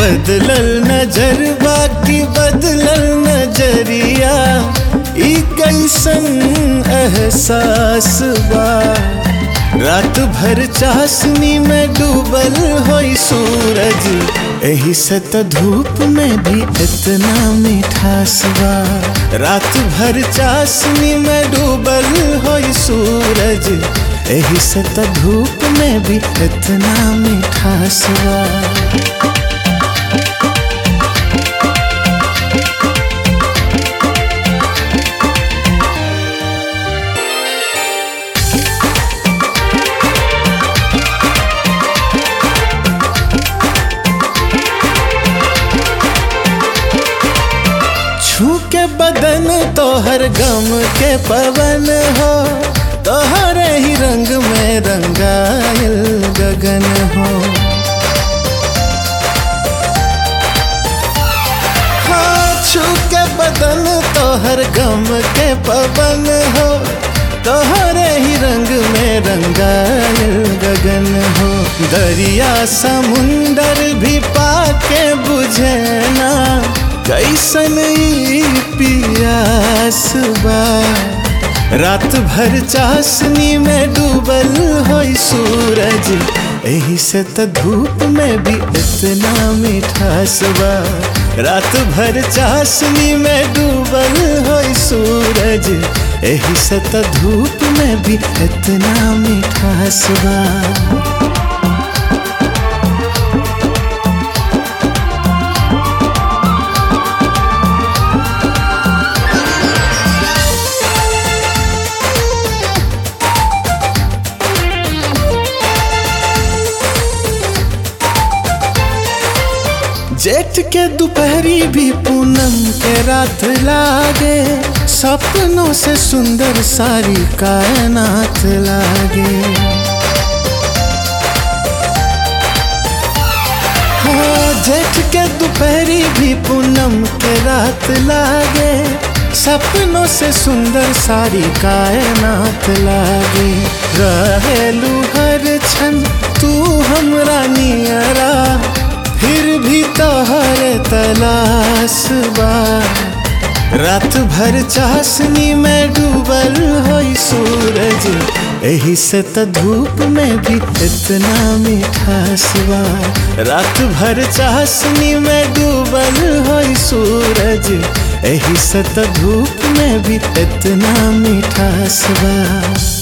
बदलल नजर बाकी बदलल नजरिया ई कैसन एहसास बा रात भर चाशनी में डूबल होई सूरज एही से त धूप में भी इतना मिठास बा रात भर चाशनी में डूबल होई सूरज एही से त धूप में भी इतना मिठास बा छू के बदन तोहर गम के पवन हो तोहरे ही रंग में रंगायल गगन हो हाँ छू के बदन तोहर गम के पवन हो तोहरे ही रंग में रंगायल गगन हो दरिया समुंदर भी पाके बुझे ना कैसन ई पियास बा रात भर चाशनी में डूबल होई सूरज एही से त धूप में भी इतना मिठास बा रात भर चाशनी में डूबल होई सूरज एही से त धूप में भी इतना मिठास बा जेठ के दोपहरी भी पूनम के रात लागे सपनों से सुंदर सारी कायनात लागे हाँ जेठ के दोपहरी भी पूनम के रात लागे सपनों से सुंदर सारी कायनात लागे रहेलू हर क्षण तू हमरा नियरा फिर भी तोहर तलाश बा रात भर चाशनी में डूबल होई सूरज एही से त धूप में भी इतना मिठास बा रात भर चाशनी में डूबल होई सूरज एही से त धूप में भी इतना मिठास बा